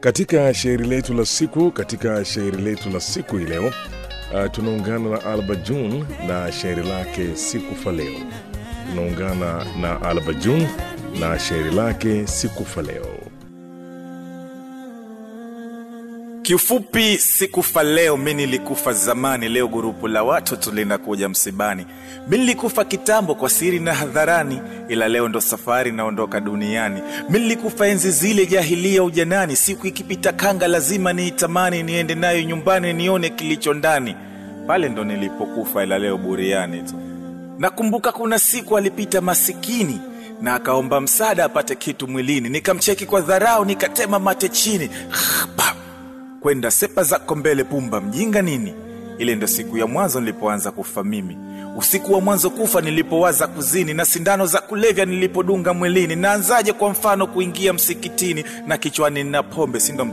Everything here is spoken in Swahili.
Katika shairi letu la siku, katika shairi letu la siku hii leo uh, tunaungana na Alba June na shairi lake sikufa leo. Tunaungana na Alba June na shairi lake sikufa leo. Kiufupi, sikufa leo, mi nilikufa zamani. Leo gurupu la watu tulinakuja msibani. Mi nilikufa kitambo kwa siri na hadharani, ila leo ndo safari naondoka duniani. Mi nilikufa enzi zile jahilia ujanani, siku ikipita kanga lazima niitamani, niende nayo nyumbani nione kilicho ndani. Pale ndo nilipokufa, ila leo buriani tu. Nakumbuka kuna siku alipita masikini na akaomba msaada apate kitu mwilini, nikamcheki kwa dharau, nikatema mate chini Pam! kwenda sepa zako mbele, pumba mjinga nini. Ile ndo siku ya mwanzo nilipoanza kufa mimi, usiku wa mwanzo kufa nilipowaza kuzini, na sindano za kulevya nilipodunga mwilini. Naanzaje kwa mfano kuingia msikitini na kichwani na pombe, sindo